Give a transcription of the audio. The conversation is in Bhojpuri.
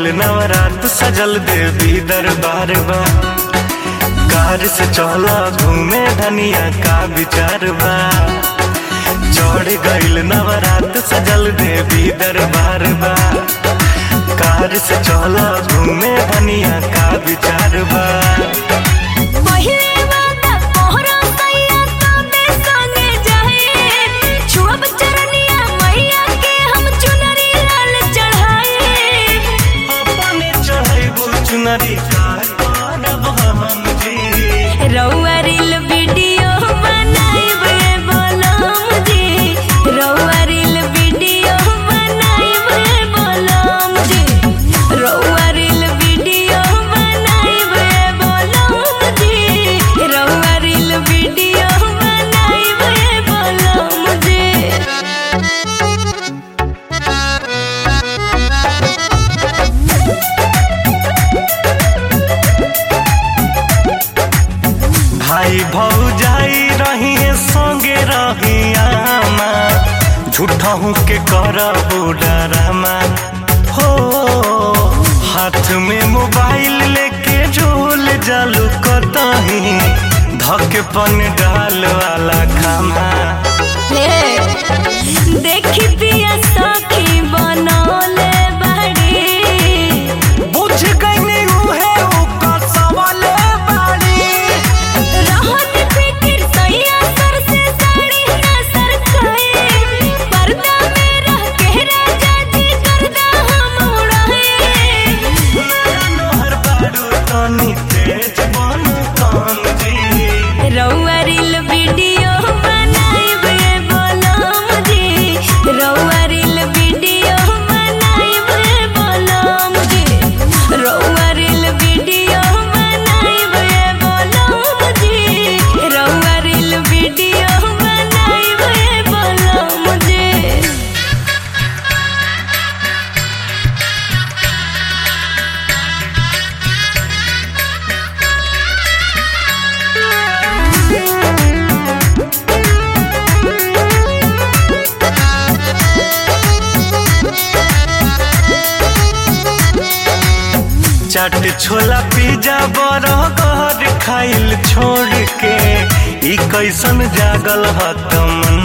गईल नवरात सजल देवी दरबार बा कार से चौला घूमे धनिया का विचार बा चढ़ गईल नवरात सजल देवी दरबार बा कार से चौला घूमे धनिया का विचार बा पहिले वादा तोहरा सैया तबे संगे जाए छुअब चरनिया मैया के हम चुनरी लाल चढ़ाए अपने चढ़ैबो चुनरी का करब हम जी रउआ रील वीडियो बनाइब ए बोलम जी रउआ रील वीडियो बनाइब ए बोलम जी रउआ रील वीडियो बनाइब ए बोलम जी रउआ रील वीडियो बनाइब ए बोलम जी भाई भौजाई रही संगे रही आमा झूठा हूँ के करबो डरामा हो हाथ में मोबाइल लेके झोल जालू कतही धके पन डाल वाला खामा देखी पिया सखी बनौले बाड़ी बुझ गई उहे ओकर सवाले बाड़ी रहत फिकिर सैया सर से साड़ी ना सरकाए पर्दा में रह के राजा जी करदा हम उड़ाए नहर बारू तनी तेज बन कान जी रउआ रील वीडियो बनाइब ए बोलम जी रउआ रील वीडियो बनाइब ए बोलम जी रउआ रील वीडियो बनाइब ए बोलम जी रउआ रील वीडियो बनाइब ए बोलम जी चाट छोला पिज्जा बर्गर खाइल छोड़ के ई कैसन जागल ह तुम